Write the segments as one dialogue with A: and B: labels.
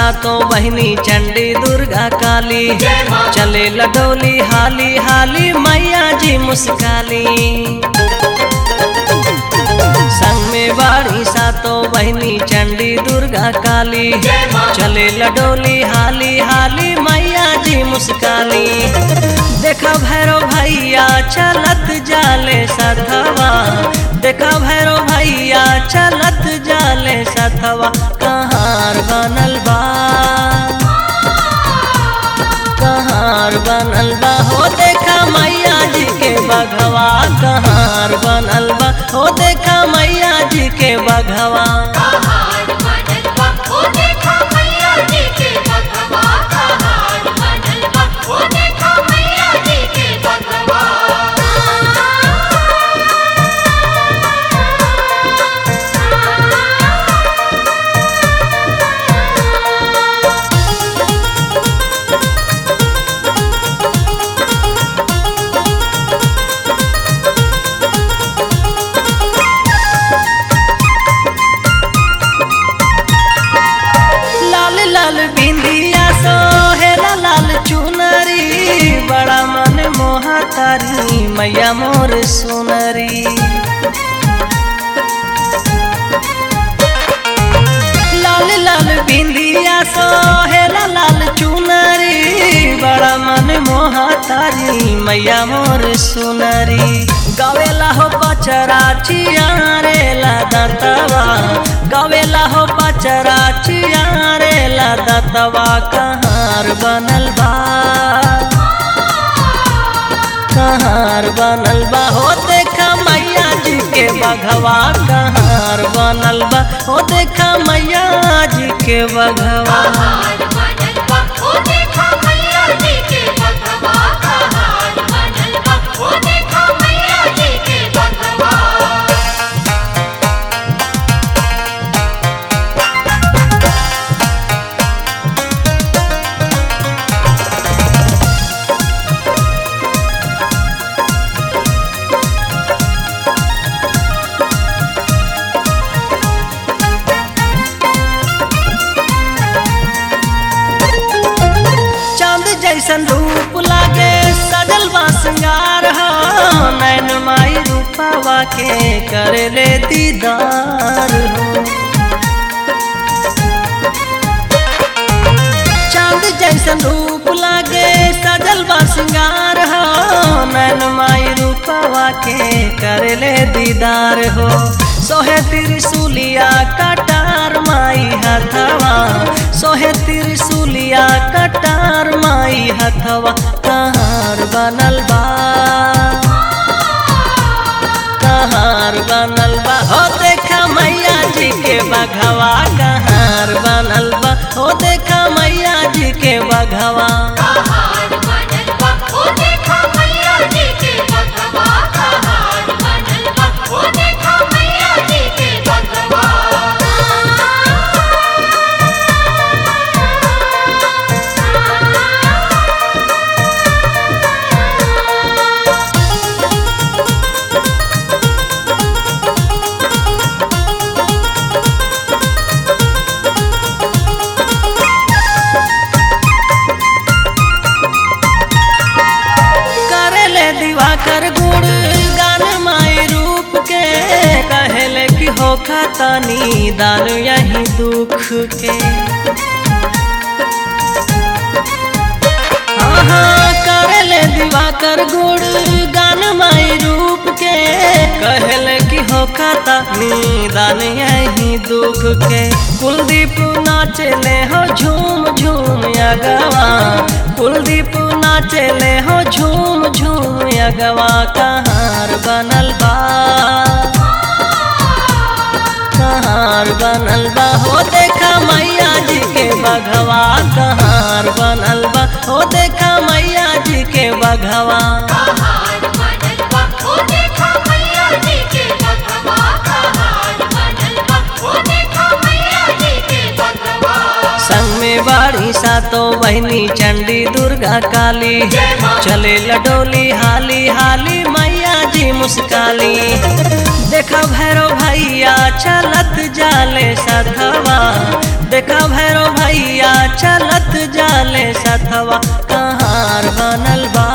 A: सातों बहिनी चंडी दुर्गा काली
B: जय माँ।
A: चले लडोली हाली हाली मैया जी मुस्काली संग में बाड़ी सातों बहिनी चंडी दुर्गा काली
B: जय माँ।
A: चले लडोली हाली हाली मैया जी मुस्काली देखा भैरव भैया चलत जाले सथवा देखा भैरव भैया चलत जाले सथवा कहार बनल बा कहार बनल बा हो देखा मैया जी के बघवा कहार बनल बा हो देखा मैया जी के बघवा
B: कहार बनल बा ओ देखा मैया जी के बघवा कहार बनल बा ओ देखा मैया जी के बघवा
A: लाल लाल बिंदिया सोहेला लाल चुनरी बड़ा मन मोहा तारी मैया मोर सुनरी लाल लाल बिंदिया सोहेला लाल चुनरी बड़ा मन मोहा तारी मैया मोर सुनरी गवेला हो पचरा चियारेला दतवा गवेला हो पचरा चियारेला दतवा कहार बनल बा कहार बनल बा हो देखा मैया जी के बघवा कहार बनल बा हो देखा मैया जी के बघवा
B: कहार बनल बा ओ देखा मैया जी के बघवा कहार बनल बा ओ देखा मैया जी के बघवा
A: चांद जैसन रूप लागे सजल बा सिंगार हो नैन माई रूपवा के करे ले दीदार हो चांद जैसन रूप लागे सजल बा सिंगार हो नैन माई रूपवा के करे ले दीदार हो सोहे त्रिशूलिया कटार माई हथवा सोहे त्रिशूलिया कटार माई हथवा कहार बनल बा कहार बनल बा हो देखा मैया जी के बघवा कहार बनल बा हो देखा मैया जी के बघवा
B: कहार बनल बा ओ देखा मैया जी के बघवा कहार बनल बा ओ देखा मैया जी के बघवा
A: करेले दिवाकर गुड़ गान माई रूप के कहेले कि हो खतनी दान यही दुख के हाँ हाँ करेले दिवाकर गुड़ गान माई रूप के कहेले कि हो खतनी दान यही दुख के कुलदीप नाचले हो झूम झूम अगवा कुलदीप नाचले हो झूम झूम अगवा कहार बनल बा कहार बनल बा हो देखा मैया जी के बघवा कहार बनल बा हो देखा मैया जी के बघवा
B: कहार बनल बा ओ देखा मैया जी के बघवा कहार बनल बा ओ देखा मैया जी के बघवा
A: संग में बाड़ी सातों बहिनी चंडी दुर्गा काली
B: जय माँ।
A: चले लडोली हाली हाली मैया जी जी मुस्काली देखा भैरव भैया चलत जाले सथवा देखा भैरव भैया चलत जाले सथवा कहार बनल बा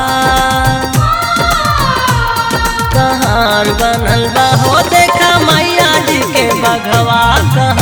A: कहार बनल बा हो देखा मैया जी के बघवा कहाँ